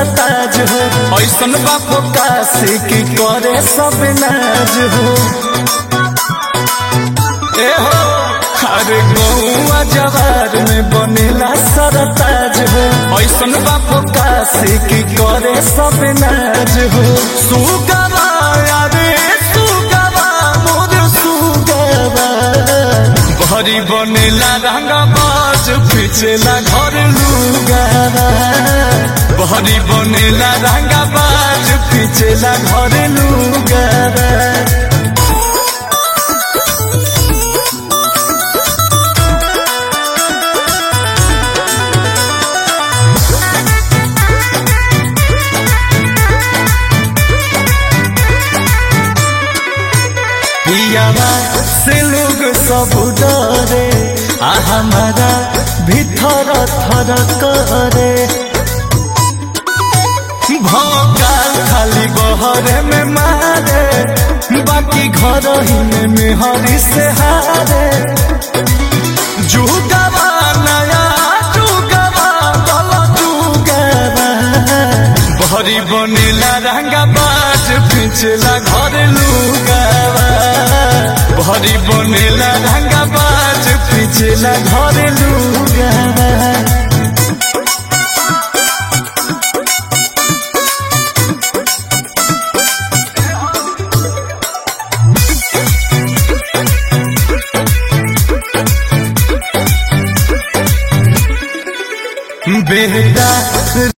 सरताज हो ऐसन बापो काशी की करे सब नाज हो ए हो अरे गौआ जवार में बनेला सरताज हो ऐसन बापो काशी की करे सब नाज हो सुगवा अरे सुगवा मोर सुगवा भरी बनेला रंगा बाज पिछेला घर लुगावा भरी बनेला रंगा बाज पिछेला घर लुगावा पियावा से लोग सब डरे आ हमारा भीतर थर करे भोकाल खाली बहरे में मारे बाकी घर ही में मेहरी से हारे जुगावा नया जुगावा बल जुगावा भरी बनेला रंगा बाज पिछला घर लुगावा भरी बनेला रंगा बाज पिछला घर लुगावा बेटा